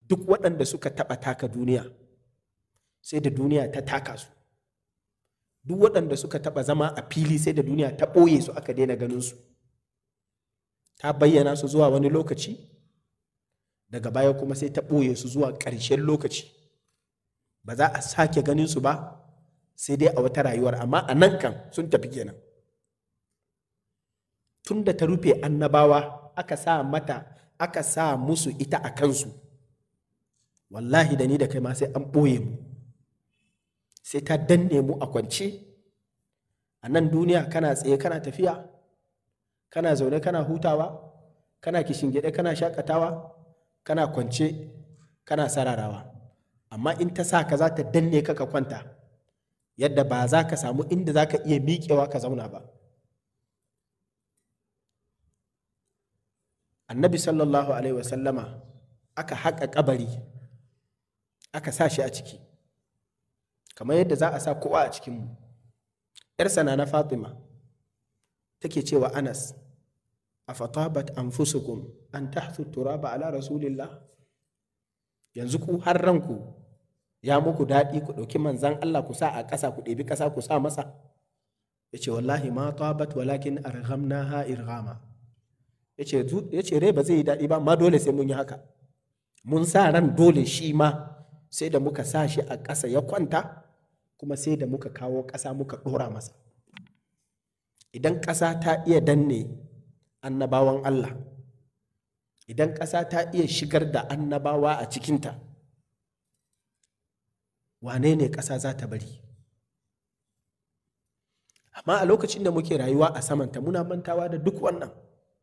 duk waɗanda suka taɓa taka duniya sai da duniya ta taka su duk waɗanda suka taɓa zama a fili sai da duniya ta ɓoye su aka daina ganin su ta bayyana su zuwa wani lokaci daga baya kuma sai ta ɓoye su zuwa ƙarshen lokaci ba za a sake ganin su ba sai dai a wata rayuwar amma a nan kan sun tafi kenan tun da ta rufe annabawa aka sa mata aka sa musu ita a kansu wallahi da ni da kai ma sai an ɓoye mu sai ta danne mu a kwance a nan duniya kana tsaye kana tafiya kana zaune kana hutawa kana kishingide kana shakatawa kana kwance kana sararawa amma in ta sa ka za ta danne ka ka kwanta yadda ba za ka samu inda za ka iya miƙewa ka zauna ba annabi sallallahu alaihi wasallama aka haƙa ƙabari aka sa shi a ciki kamar yadda za a sa kowa a cikinmu ‘yarsa na fatima take cewa anas a fatabat anfusukum an tahthu turaba ala rasulillah yanzu ku har ranku ya muku daɗi ku ɗauki manzan Allah ku sa a ƙasa ku ɗebi ƙasa ku sa masa ya ce wallahi ma tabat walakin arghamnaha irghama ya ce rai ba zai yi daɗi ba ma dole sai mun yi haka mun sa ran dole shi ma sai da muka sa shi a ƙasa ya kwanta kuma sai da muka kawo ƙasa muka ɗora masa idan ƙasa ta iya danne annabawan Allah idan ƙasa ta iya shigar da annabawa a cikinta wane ne ƙasa za ta bari amma a lokacin da muke rayuwa a samanta muna mantawa da duk wannan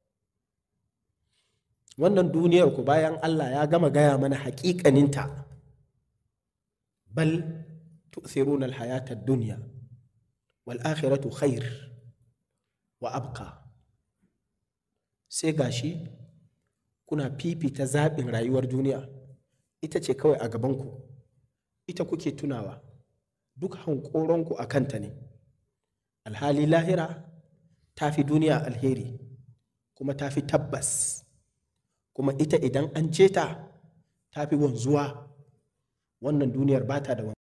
wannan duniyar ku bayan Allah ya gama gaya mana haƙiƙaninta bal tu'thiruna al-hayata ad-dunya wal akhiratu khair wa abqa sai gashi kuna fifita zaɓin rayuwar duniya ita ce kawai a gabanku ita kuke tunawa duk hankoronku a kanta ne alhali lahira ta fi duniya alheri kuma ta fi tabbas kuma ita idan an ce ta ta fi wanzuwa wannan duniyar ba ta da